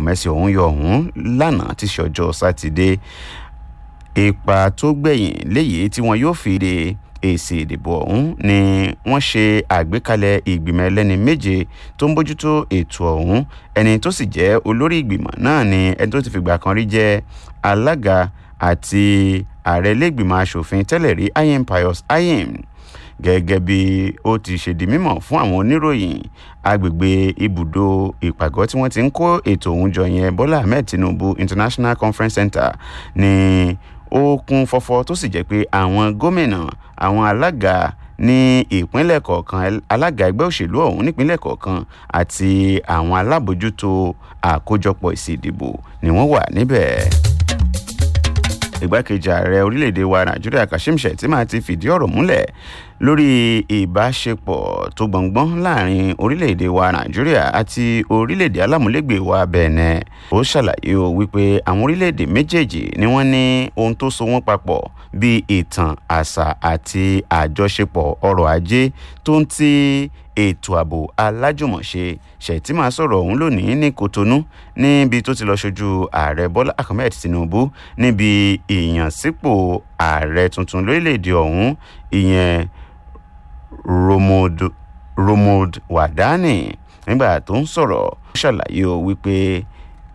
mẹ́sì ọ̀hún yọ ọ̀hún lánàá tí ṣe ọjọ́ sátidé ipa tó gbẹ̀yìn léyìí tí wọn yóò fi de èsì ìdìbò ọ̀hún ni wọ́n ṣe àgbékalẹ̀ ìgbìmọ̀ ẹlẹ́ni méje tó ń bójútó ètò ọ̀hún ẹni tó sì jẹ́ olórí ìgbìmọ̀ náà ni ẹni tó ti fìgbà kan rí jẹ́ alága àti ààrẹ ilégbìmọ̀ asòfin tẹ́lẹ̀ rí ayem pius ayem gẹ́gẹ́ bí ó ti ṣe di mímọ̀ fún àwọn oníròyìn agbègbè ibùdó ìpàgọ́ tí wọ́n ti ń kó ètò ọ̀hún jọ yẹn bọ́lá ahmed tinubu international conference center ní ó kún fọ́fọ́ tó sì jẹ́ pé àwọn gómìnà àwọn alága ní ìpínlẹ̀ kọ̀ọ̀kan alága ẹgbẹ́ òṣèlú ọ̀hún nípínlẹ̀ kọ̀ọ̀kan àti àwọn alábòjútó àkójọpọ̀ ìsì ìdìbò ni wọ́n wà níbẹ̀ ìgbákejì ààrẹ orílẹ̀-èdè wa nàìjíríà kashim shettima ti fìdí ọ̀rọ̀ múlẹ̀ lórí ìbáṣepọ̀ tó gbọ̀ngbọ́n láàrin orílẹ̀-èdè wa nàìjíríà àti orílẹ̀-èdè alámúlégbè wa bẹ̀ẹ̀nẹ̀ ó ṣàlàyé o wípé àwọn orílẹ̀-èdè méjèèjì ni wọ́n ní ohun tó so wọ́n papọ̀ bíi ìtàn àṣà àti àjọṣepọ̀ ọrọ̀ ajé tó ń ti ètò ààbò alájùmọ̀ṣe ṣètìmá sọ̀rọ̀ ọ̀hún lónìí ní kotonu níbi tó ti lọ ṣojú ààrẹ bọ́lá ahmed tinubu níbi ìyànsípò ààrẹ tuntun lórílẹ̀‐èdè ọ̀hún ìyẹn romold wadani nígbà tó ń sọ̀rọ̀ ó ṣàlàyé o wípé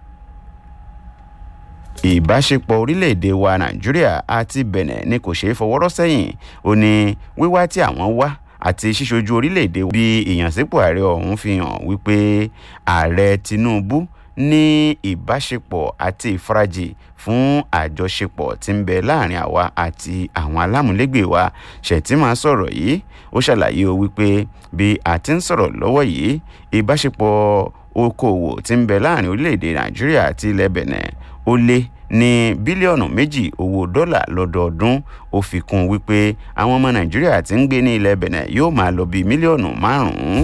ìbáṣepọ̀ orílẹ̀-èdè wa nàìjíríà àti benin ni kò ṣeé fọwọ́rọ́ sẹ́yìn ó ní wíwá tí àwọn wá àti ṣíṣojú orílẹ̀-èdè bí ìyànsípò ààrẹ ọ̀hún fi hàn wípé ààrẹ tinubu ní ìbáṣepọ̀ àti ìfarajì fún àjọṣepọ̀ tí ń bẹ láàrin àwa àti àwọn alámúlégbè wa ṣètìmá sọ̀rọ̀ yìí ó ṣàlàyé o wípé bí a ti ń sọ̀rọ̀ lọ́wọ́ yìí ìbáṣepọ̀ okòòwò tí ń bẹ láàrin orílẹ̀-èdè nàìjíríà àti ilẹ̀ benin ó lé ní bílíọ̀nù méjì owó dọ́là lọ́dọọdún ó fi kún un wípé àwọn ọmọ nàìjíríà tí ń gbé ní ilẹ̀ benin yóò máa lọ bíi mílíọ̀nù márùn-ún.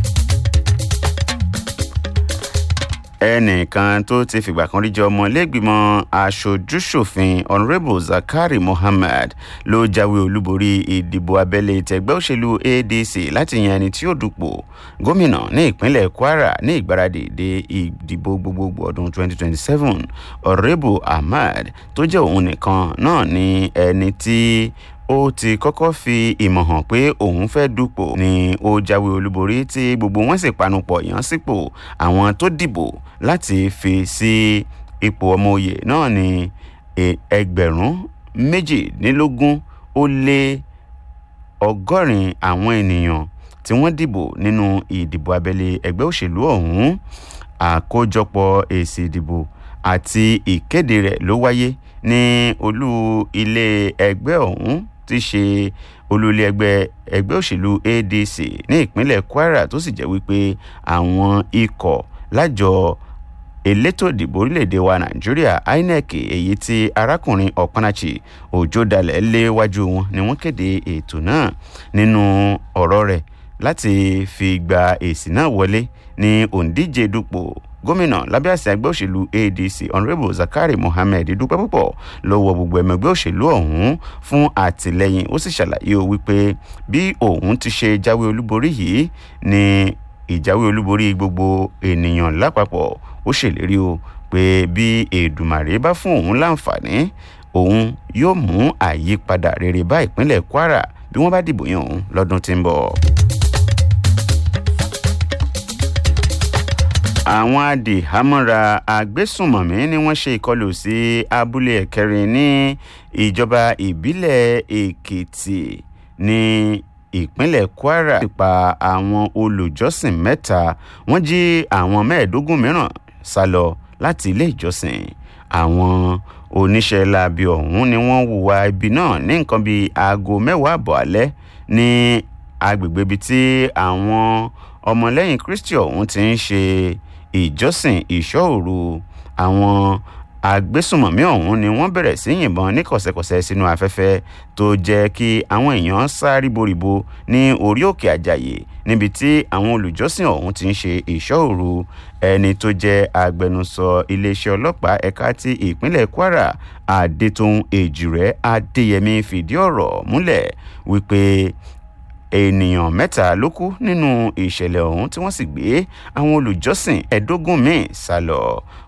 ẹnìkan tó ti fìgbà kan rí jẹ ọmọ ilégbìmọ̀ aṣojúṣòfin honourable zakari mohammed ló jáwé olúborí ìdìbò abẹ́lé tẹgbẹ́ òṣèlú adc láti yan ẹni tí ó dupò gómìnà ní ìpínlẹ̀ kwara ní ìgbáradì de ìdìbò gbogbogbò ọdún 2027 honourable ahmed tó jẹ́ òun nìkan náà ní ẹni tí ó ti kọ́kọ́ fi ìmọ̀ hàn pé òun fẹ́ dupò ni ó jáwé olúborí tí gbogbo wọn sì panupọ̀ yàn sípò àwọn tó dìbò láti fi sí ipò ọmọ òye náà ní ẹgbẹ̀rún méjìdínlógún ó lé ọgọ́rin àwọn ènìyàn tí wọ́n dìbò nínú ìdìbò abẹ́lé ẹgbẹ́ òṣèlú ọ̀hún àkójọpọ̀ èsì ìdìbò àti ìkéde rẹ̀ ló wáyé ní olú ilé ẹgbẹ́ ọ̀hún ti ṣe olúlé ẹgbẹ́ ẹgbẹ́ òṣèlú adc ní ìpínlẹ̀ kwara tó sì jẹ́ wípé àwọn ikọ̀ lájọ elétò ìdìbò orílẹ̀-èdè wa nàìjíríà inec èyí tí arákùnrin ọ̀pánáchì òjò dalẹ̀ léwájú wọn ni wọ́n kéde ètò náà nínú ọ̀rọ̀ rẹ̀ láti fi gba èsì náà wọlé ní òǹdíje dupò gómìnà lábẹ́ àṣẹ ẹgbẹ́ òṣèlú adc honourable zakari mohammed dúpẹ́ púpọ̀ lọ́wọ́ gbogbo ẹ̀mọ ẹgbẹ́ òṣèlú ọ̀hún fún àtìlẹyìn ó sì ṣàlàyé o wípé bí òun ti ṣe jáwé olúborí yìí ni ìjáwé olúborí gbogbo ènìyàn lápapọ̀ ó ṣèlérí o pé bí èdùmàrè bá fún òun láǹfààní òun yóò mú àyípadà rere bá ìpínlẹ̀ kwara bí wọ́n bá dìbò yàn òun lọ́dún tí ń bọ̀. àwọn adìhámọ́ra agbésùnmọ̀mí ni wọ́n ṣe ìkọlù sí abúlé ẹ̀kẹrin ní ìjọba ìbílẹ̀ èkìtì ní ìpínlẹ̀ kwara pa àwọn olùjọ́sìn mẹ́ta wọ́n jí àwọn mẹ́ẹ̀ẹ́dógún mìíràn sá lọ láti ilé ìjọsìn àwọn oníṣẹ́ láabi ọ̀hún ni wọ́n hùwà ibi náà ní nǹkan bíi aago mẹ́wàá àbọ̀ alẹ́ ní agbègbè ibi tí àwọn ọmọlẹ́yìn kristi ọ̀hún ti ń ṣe ìjọsìn ìṣọ́ òru àwọn agbésùmọ̀mí ọ̀hún ni wọ́n bẹ̀rẹ̀ sí yìnbọn ní kọ̀sẹ̀kọ̀sẹ̀ sínú afẹ́fẹ́ tó jẹ́ kí àwọn èèyàn sá ríboríbo ní orí òkè àjàyè níbi tí àwọn olùjọ́sìn ọ̀hún ti ń ṣe ìṣọ́ òru ẹni tó jẹ́ agbẹnusọ iléeṣẹ́ ọlọ́pàá ẹ̀ka ti ìpínlẹ̀ kwara adétòun èjìrẹ́ adéyẹmí fìdí ọ̀rọ̀ múlẹ̀ wípé ènìyàn mẹ́ta ló kú nínú ìṣẹ̀lẹ̀ ọ̀hún tí wọ́n sì gbé àwọn olùjọ́sìn ẹ̀ẹ́dógún míì sá lọ